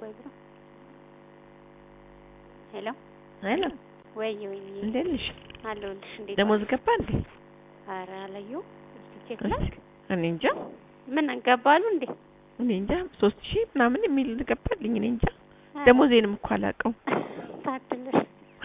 ቆይ ብሎ ሄሎ ሄሎ ወይ ወይ እንዴት ነሽ? አለሁልሽ። እንዴት ደሞዝ ዋልሽ? ገባ እንዴ? ኧረ አላየሁም። እስኪ ቼክ ላድርግ። እኔ እንጃ ምን ገባሉ እንዴ? እኔ እንጃ ሶስት ሺህ ምናምን የሚል ገባልኝ። እኔ እንጃ ደሞዜንም እኮ አላውቀውም። ታድለሽ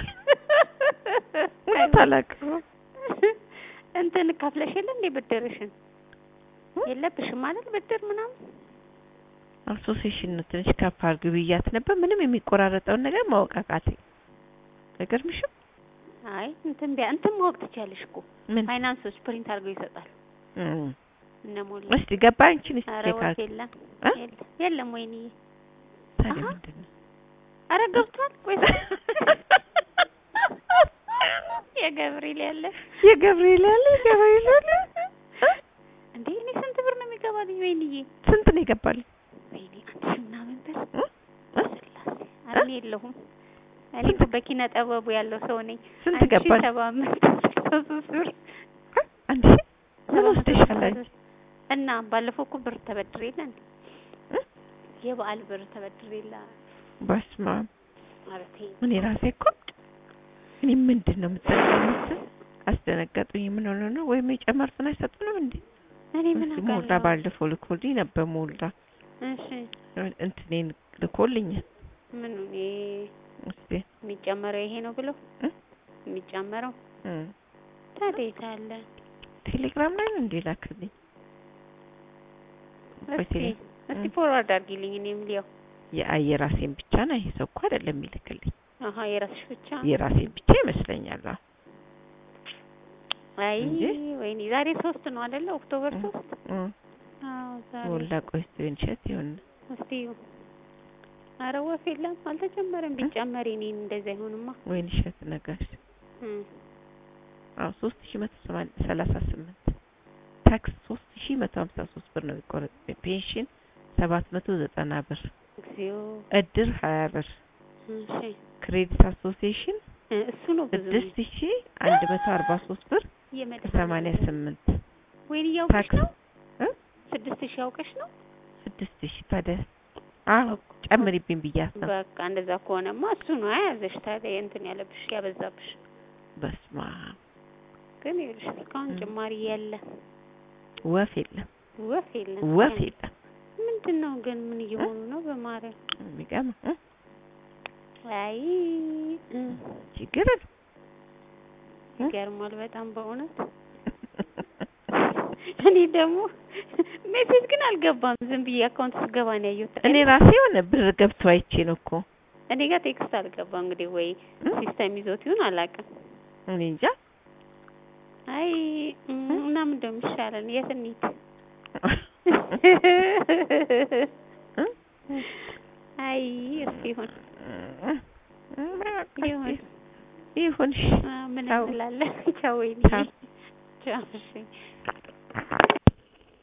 እውነት አላውቀውም። እንትን ከፍለሽ የለ እንዴ ብድርሽን? የለብሽም ማለት ብድር ምናምን አሶሴሽን ነው ትንሽ ከፍ አድርጊ ብያት ነበር። ምንም የሚቆራረጠውን ነገር ማወቅ አቃተኝ። አይገርምሽም? አይ እንትን ቢያ እንትን ማወቅ ትችያለሽ እኮ ምን ፋይናንሶች ፕሪንት አድርገው ይሰጣሉ። እም፣ እነ ሞላ እስቲ ገባ አንቺን እስቲ ኧረ ቼክ ወፍ አድርጊ። የለም እ? የለም የለም። ወይንዬ ታዲያ አሀ። ምንድን ነው? ኧረ ገብቷል። ቆይ የገብርኤል ያለ የገብርኤል ያለ የገብርኤል ያለ እንዴ እኔ ስንት ብር ነው የሚገባልኝ? ወይንዬ ስንት ነው ይገባል? ወይኔ አንድ ሺህ ምናምን ብር እ? እ? ስላሴ ኧረ እኔ የለሁም። እኔ እኮ በኪነ ጥበቡ ያለው ሰው ነኝ። ስንት አንድ ሺህ ገባል? ሰባት መቶ ስልሳ ሦስት ብር አንድ ሺህ ምን ሰባት መቶ ወስደሻል ስልሳ አንቺ? ሦስት እና ባለፈው እኮ ብር ተበድሬ የለ እንዴ እ? የበዓል ብር ተበድሬ የለ በስመ አብ ኧረ ተይ እኔ ራሴ እኮ እኔ ምንድን ነው የምጠቀሙት? አስደነገጡኝ። ምን ሆነ ነው ወይም የጨመሩትን አይሰጡንም እንዴ? እኔ ምን እስኪ ሞላ አውቃለሁ። ባለፈው ልኮልኝ ነበር። ሞላ እሺ እንትኔን ልኮልኛል። ምኑ እኔ እስቲ የሚጨመረው ይሄ ነው ብሎ እ? የሚጨመረው እም፣ ታዲያ የት አለ? ቴሌግራም ላይ ነው እንዴ ላክልኝ? እስቲ ቴሌ- እስቲ እ? ፎርዋርድ አድርጊልኝ እኔም ሊያው የአይ የራሴን ብቻ ነው ይሄ ሰው እኮ አይደለም የሚልክልኝ። አሀ የራስሽ ብቻ የራሴን ብቻ ይመስለኛል። አዎ አይ እንጂ? ወይኔ ዛሬ ሶስት ነው አይደለ? ኦክቶበር እ፣ ሶስት እ፣ አዎ ዛሬ ሞላ ቆይ እስቲ እንሸት ይሁን እስቲ ኧረ ወፍ የለም አልተጨመረም። ቢጨመር እኔ እንደዛ አይሆንማ። ወይን እሸት ነገር እ አዎ ሶስት ሺህ መቶ ሰማንያ ሰላሳ ስምንት ታክስ ሶስት ሺህ መቶ ሀምሳ ሶስት ብር ነው የሚቆረጥ። ፔንሽን ሰባት መቶ ዘጠና ብር፣ እግዚኦ እድር ሀያ ብር፣ እሺ ክሬዲት አሶሲዬሽን እ እሱ ነው ብዙ ስድስት ሺህ አንድ መቶ አርባ ሶስት ብር የመድኃኒዓለም ሰማንያ ስምንት ወይኔ ያውቀሽ ታክስ ነው እ? ስድስት ሺህ ያውቀሽ ነው። ስድስት ሺህ ታዲያ አዎ ጨምሪብኝ ብያት ነው። በቃ እንደዛ ከሆነማ እሱ ነው የያዘሽ። ታዲያ እንትን ያለብሽ ያበዛብሽ። በስመ አብ ግን ይኸውልሽ እስካሁን እ። ጭማሪ የለ ወፍ የለም ወፍ የለም። ወፍ የለም። ምንድን ነው ግን ምን እየሆኑ ነው? በማርያም የሚገርም እ? አይ እ፣ ችግር የለም። ይገርማል በጣም በእውነት። እኔ ደግሞ ሜሴጅ ግን አልገባም። ዝም ብዬ አካውንት ስገባ ነው ያየሁት። እኔ ራሴ የሆነ ብር ገብቶ አይቼ ነው እኮ እኔ ጋር ቴክስት አልገባም። እንግዲህ ወይ እ? ሲስተም ይዞት ይሁን አላውቅም። እኔ እንጃ አይ እ፣ እና ምን እንደሚሻለን የት እንሂድ? እ? አይ እስኪ ይሁን ይሁን ይሁን እሺ። አ፣ ምን ቻው። እንላለን? ቻው ወይኔ ቻው። ቻው እሺ